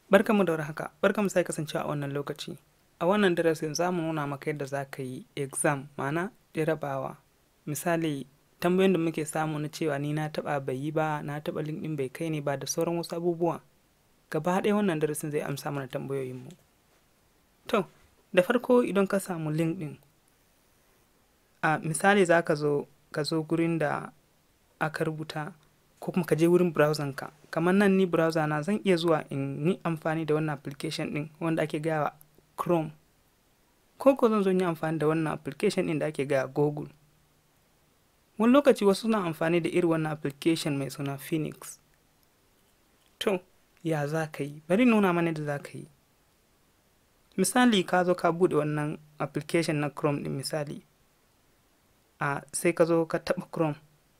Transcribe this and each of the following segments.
Barkanmu da warhaka, barkanmu sai kasancewa a wannan lokaci. A wannan darasin za mu nuna maka yadda za ka yi exam, ma'ana jarabawa. Misali, tambayoyin da muke samu na cewa ni na taɓa bai yi ba, na taɓa link ɗin bai kai ni ba da sauran wasu abubuwa. Gaba ɗaya wannan darasin zai amsa mana tambayoyinmu. To, da farko idan ka samu link ɗin, a misali za ka zo ka zo gurin da aka rubuta ko kuma ka je wurin browser ka kamar nan ni browser na zan iya zuwa in yi amfani da wannan application din wanda ake gaya wa chrome ko ko zan zo yi amfani da wannan application din da ake gaya google wani lokaci wasu na amfani da irin wannan application mai suna phoenix to ya za ka yi bari nuna mana da za ka yi misali ka zo ka buɗe wannan application na chrome din misali a sai ka zo ka taɓa chrome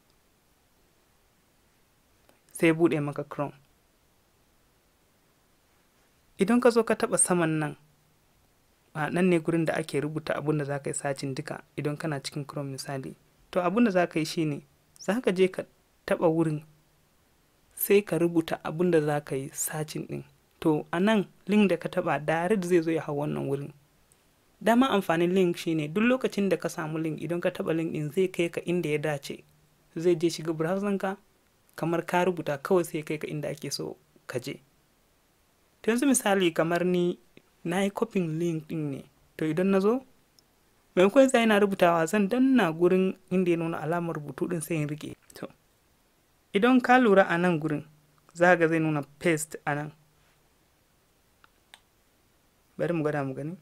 sai buɗe maka chrome idan ka zo ka taɓa saman nan a nan ne gurin da ake rubuta abin da za ka yi sacin duka idan kana cikin chrome misali to abin da za ka yi shine za ka je ka taɓa wurin sai ka rubuta abin da za ka yi sacin ɗin to a nan link da ka taɓa direct zai zo ya hau wannan wurin dama amfanin link shine duk lokacin da ka samu link idan ka taɓa link ɗin zai kai ka inda ya dace zai je shiga browser ka kamar ka rubuta kawai sai kai ka inda ake so ka je to yanzu misali kamar ni na yi copying link din ne to idan na zo maimakon sai na rubutawa zan danna gurin inda ya nuna alamar rubutu din sai in rike to idan ka lura a nan gurin za ga zai nuna paste a nan bari mu gwada mu gani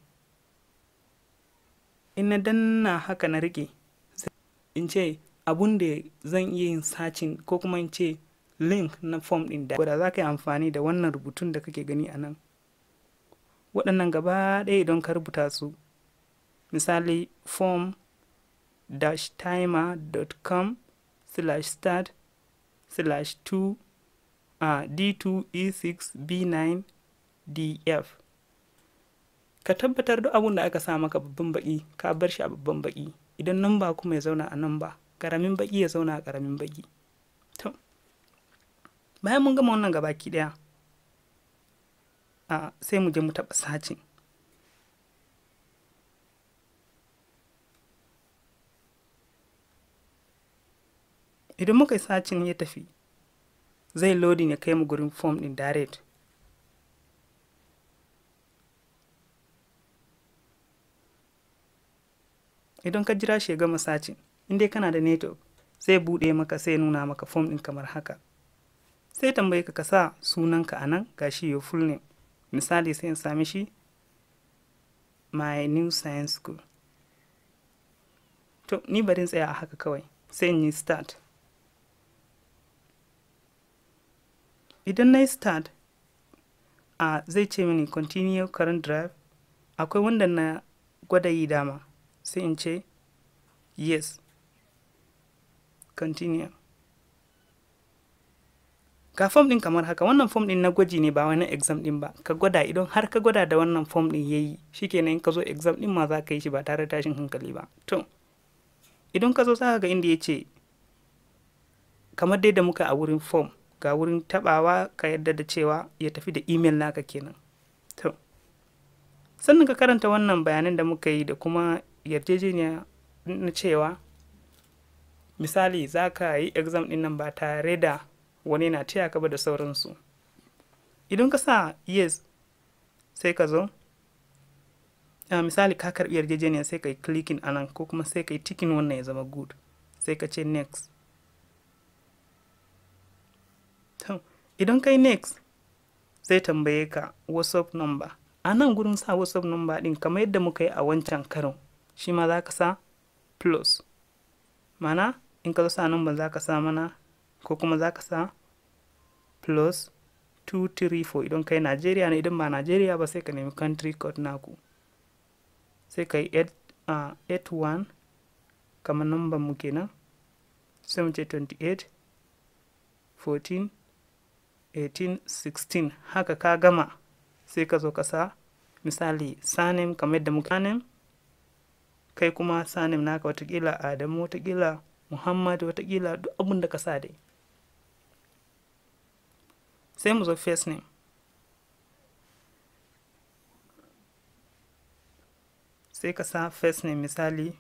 in na danna haka na rike in ce abun da zan iya yin sacin ko kuma in ce link na form ɗin da wadda za ka yi amfani da wannan rubutun da kake gani a nan waɗannan gaba ɗaya idan ka rubuta su misali form timer.com slash start slash 2 a d2 e6 b9 df ka tabbatar duk abun da aka sa maka babban baki ka bar shi a babban baki idan nan ba kuma ya zauna a nan ba karamin baki ya zauna a karamin baki to bayan mun gama wannan gabaki daya a sai mu je mu taɓa sacin idan muka yi sacin ya tafi zai loading ya kai mu gurin form din direct idan ka jira shi ya gama sacin in dai kana da network zai buɗe maka sai nuna maka form ɗin kamar haka sai tambaye ka ka sa sunanka a nan ga shi your full name misali sai in sami shi my new science school to ni barin tsaya a haka kawai sai in yi start idan na yi start a zai ce mini continue current drive akwai wanda na gwada yi dama sai in ce yes continue ga form din kamar haka wannan form din na gwaji ne ba wani exam din ba ka gwada idan har ka gwada da wannan form din yayi shikenan in ka zo exam din ma za ka yi shi ba tare da tashin hankali ba to idan ka zo za ga inda ya ce kamar dai da muka a wurin form ga wurin tabawa ka yadda da cewa ya tafi da email naka kenan to sannan ka karanta wannan bayanan da muka yi da kuma yarjejeniya na cewa misali za ka yi exam ɗin nan ba tare da wani na taya ka ba da sauransu idan ka sa yes sai ka zo a misali ka karɓi yarjejeniya sai ka yi clicking a nan ko kuma sai ka yi ticking wannan ya zama good sai ka ce next idan ka yi next zai tambaye ka whatsapp number a nan gurin sa whatsapp number ɗin kamar yadda muka yi a wancan karon shi ma za ka sa plus mana in ka zo sa number za ka sa mana ko kuma za ka sa plus 234 idan kai Najeriya ne idan ba Najeriya ba sai ka nemi country code naku sai ka yi 81 kamar number mu kenan sai mu ce 28 14 18 16 haka ka gama sai ka zo ka sa misali sanem kamar yadda muka sanem kai kuma sanem naka watakila adamu watakila muhammad watakila duk abin da ka sa dai sai mu zo first name sai ka sa first name misali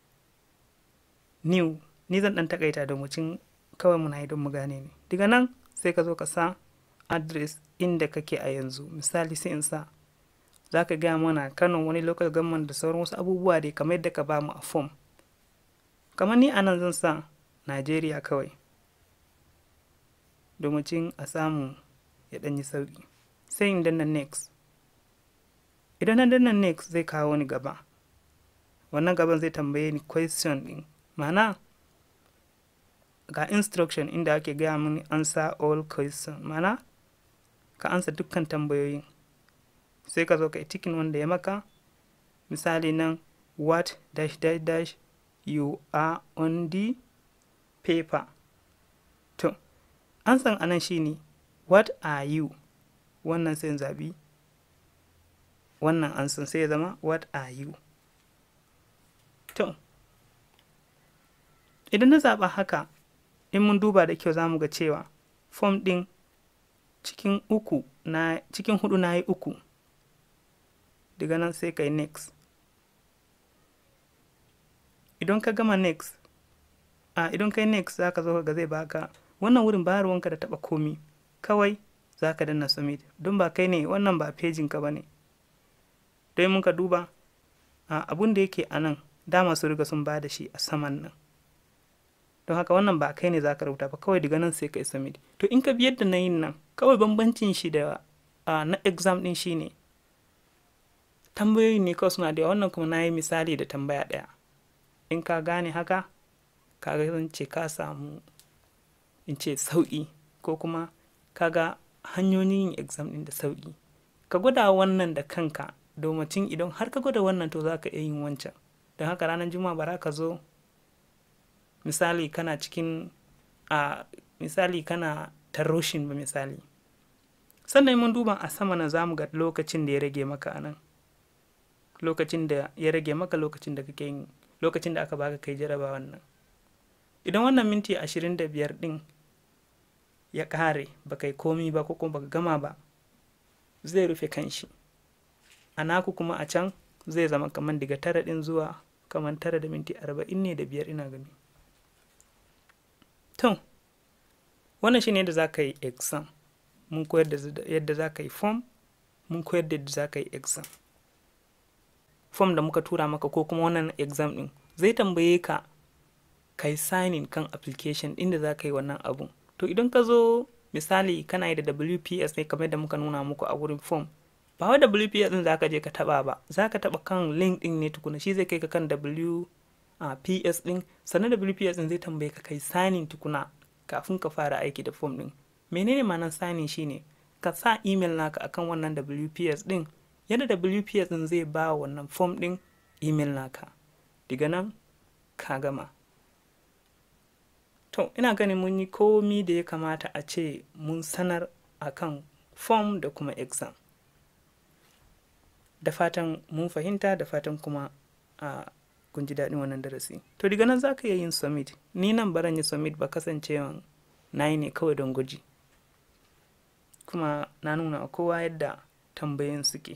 new ni zan ɗan takaita da mucin kawai muna yi don mu gane ne daga nan sai ka zo ka sa address inda kake a yanzu misali sai in sa za ka gaya mana kano wani local government da sauran wasu abubuwa dai kamar yadda ka ba mu a form kamar ni anan zan sa najeriya kawai domin a samu ya ɗanyi sauƙi sai in danna next idan na danna next zai kawo ni gaba wannan gaban zai tambaye ni question ɗin ma'ana ga instruction inda ake gaya mini answer all question mana ka ansa dukkan tambayoyin sai ka zo ka yi tikin wanda ya maka misali nan what dash dash dash you are on the paper to ansan anan shine what are you wannan sai zabi wannan ansan sai ya zama what are you to idan na zaɓa haka in mun duba da kyau za mu ga cewa fom ɗin cikin uku na cikin hudu na yi uku daga nan sai ka yi next idan ka gama next a idan ka yi next za ka zo ga zai baka wannan wurin ba ruwanka da taba komi kawai za ka danna submit don ba kai ne wannan ba pejin ka ba ne don mun ka duba abun da yake a nan dama su riga sun ba da shi a saman nan don haka wannan ba kai ne za ka rubuta ba kawai daga nan sai ka yi submit to in ka bi yadda na yin nan kawai bambancin shi da na exam din shi ne tambayoyi ne kawai suna da wannan kuma na yi misali da tambaya ɗaya in ka gane haka ka ga zan ce ka samu in ce sauƙi ko kuma ka ga hanyoyin yin exam ɗin da sauƙi ka gwada wannan da kanka domacin idan har ka gwada wannan to za ka iya yin wancan don haka ranar juma'a bara ka zo misali kana cikin a misali kana taroshin ba misali sannan mun duba a sama na zamu ga lokacin da ya rage maka a nan lokacin da ya rage maka lokacin da kake yin lokacin da aka baka kai jaraba wannan idan wannan minti ashirin da biyar din ya kare ba kai komi ba ko kuma baka gama ba zai rufe kanshi a naku kuma a can zai zama kamar daga tara din zuwa kamar tara da minti arba'in ne da biyar ina gani to wannan shine yadda za ka yi exam mun koyar da yadda za ka yi form mun koyar da yadda za ka yi exam form da muka tura maka ko kuma wannan exam din zai tambaye ka ka yi signing kan application inda za ka yi wannan abun to idan ka zo misali kana yi da wps ne kamar da muka nuna muku a wurin form ba wai wps din za ka je ka taba ba za ka taba kan link din ne tukuna shi zai kai ka kan w a ps din sannan wps din zai tambaye ka kai signing tukuna kafin ka fara aiki da form din menene ma'anar signing shine ka sa email naka akan wannan wps din yadda wps din zai ba wannan form din email naka daga nan ka gama to ina ganin mun yi komi da ya kamata a ce mun sanar akan form da kuma exam da fatan mun fahimta da fatan kuma a kun ji daɗin wannan darasi to daga nan za ka iya yin submit ni nan baran yi submit ba kasancewan na yi ne kawai don gwaji kuma na nuna kowa yadda tambayin suke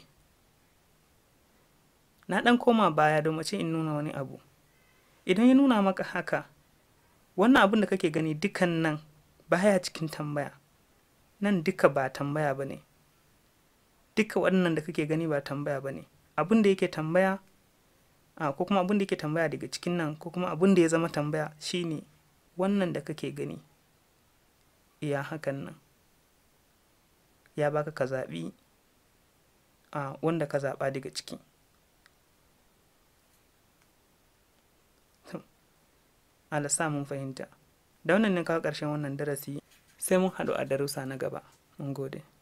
na ɗan koma baya don mace in nuna wani abu idan ya nuna maka haka wannan abin da kake gani dukan nan baya cikin tambaya nan duka ba tambaya ba ne duka waɗannan da kake gani ba tambaya ba ne abin da yake tambaya a ko kuma abin da yake tambaya daga cikin nan ko kuma abin da ya zama tambaya shine wannan da kake gani iya hakan nan ya baka ka zaɓi a wanda ka zaɓa daga ciki alasa mun fahimta da wannan ne kawo ƙarshen wannan darasi sai mun haɗu a darussa na gaba mun gode